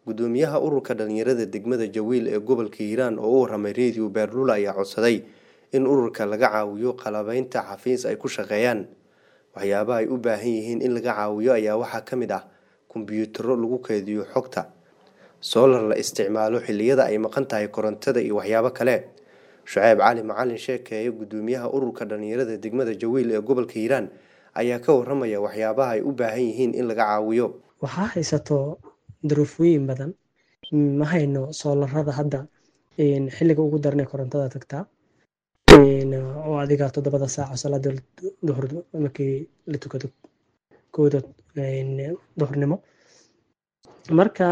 gudoomiyaha ururka dhalinyarada degmada jawiil ee gobolka hiiraan oo u waramay radio beerlula ayaa codsaday in ururka laga caawiyo qalabeynta xafiis ay ku shaqeeyaan waxyaabaha ay u baahan yihiin in laga caawiyo ayaa waxaa ka mid ah kombiyuutarro lagu keydiyo xogta soolar la isticmaalo xilliyada ay maqan tahay korontada iyo waxyaabo kale shuceyb cali macalin sheekeeye gudoomiyaha ururka dhalinyarada degmada jawiil ee gobolka hiiraan ayaa ka waramaya waxyaabaha ay u baahan yihiin in laga caawiyo waxaa haysato duruufooyin badan ma hayno soolarada hadda xilliga ugu daranay korontada tagtaa oo adiga toddobada saaco salaada duhur markii la tukado kooda duhurnimo marka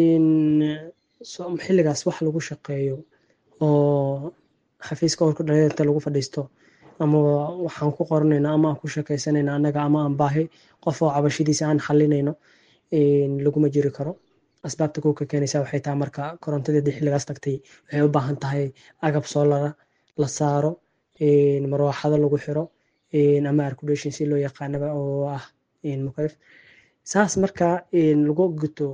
xilligaas wax lagu shaqeeyo oo xafiiska urka dhalinyarta lagu fadhiisto ama waxaan ku qoranayna ama aan ku sheekeysanayna annaga ama aan baahi qof oo cabashadiisa aan xalinayno laguma jiri karo asbaabta kuka keenaysa waxay tahay marka korontadii xilligaas tagtay waxay u baahan tahay agab soolara la saaro marwaaxado lagu xiro ama arculation si loo yaqaanaba oo ah mukayf saas marka lagu guto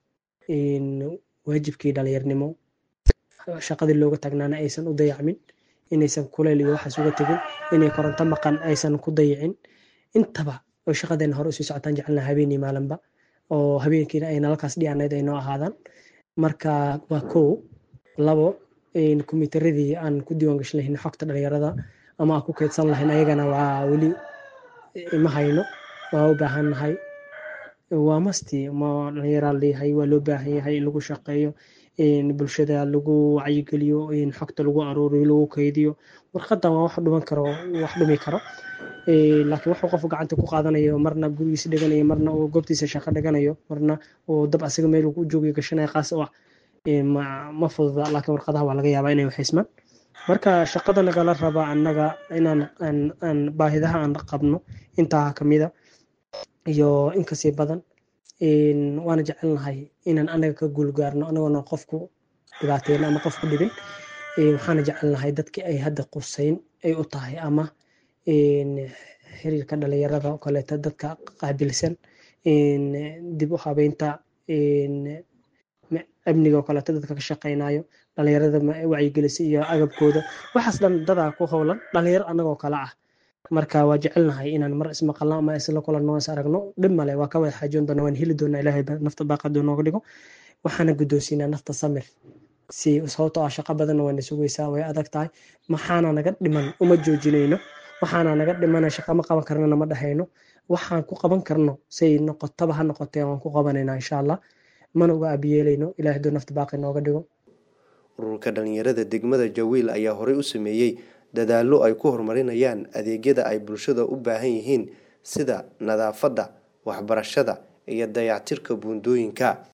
waajibkii dhalinyarnimo shaqadii looga taagnaana aysan u dayacmin inaysan kuleyl iyo waxaas uga tegin inay koronto maqan aysan ku dayicin intaba oo shaqadeena hore usii socotaan jecelna habeenii maalinba oo habeenkiina ay nalalkaas dhianayd ay noo ahaadaan marka waa kow labo kombiyuutaradii aan ku diiwaan gashan lahayn xogta dhalinyarada ama aan ku keydsan lahayn ayagana waa weli ma hayno waa u baahan nahay waa masti ma dhalinyaraa leeyahay waa loo baahan yahay in lagu shaqeeyo bulshada lagu wacyigeliyo xogta lagu aruuriyo lagu keydiyo warqadan waa wax dhuman karo wax dhumi karo laakiin wuxuu qofku gacanta ku qaadanayo marna gurigiisa dhiganayo marna uu goobtiisa shaqo dhiganayo marna uu dab asaga meel uu joogayo gashanayo qaas oo ah ma fududa laakiin warqadaha waa laga yaabaa inay waxaysmaan marka shaqada nagala raba annaga inaan aan baahidaha aan qabno intaa kamida iyo inkasii badan waana jecelnahay inaan anaga ka guulgaarno anagoona qofku dhibaateyn ama qofku dhibin waxaana jecelnahay dadkii ay hadda quseyn ay u tahay ama xiriirka dhalinyarada oo kaleeto dadka qaabilsan dib u habeynta amniga oo kaleeto dadka ka shaqeynayo dhalinyarada wacyigelisa iyo agabkooda waxaas dhan dadaa ku howlan dhalinyaro annagoo kale ah marka waa jecelnahay inaan mar ismaqalno ama isla kulanno is aragno dhib male waa ka wada xaajoon doona waan heli doonaa ilaahay nafta baaqadu nooga dhigo waxaana guddoonsiinaa nafta samir si sababtoo ah shaqo badanna waana sugaysaa way adag tahay maxaana naga dhiman uma joojinayno waxaana naga dhimana shaqa ma qaban karnana ma dhahayno waxaan ku qaban karno say noqotaba ha noqotee waan ku qabanaynaa insha allah mana uga abiyeelayno ilahay doo nafta baaqi nooga dhigo ururka dhalinyarada degmada jawiil ayaa horey u sameeyey dadaallo ay ku horumarinayaan adeegyada ay bulshada u baahan yihiin sida nadaafadda waxbarashada iyo dayactirka buundooyinka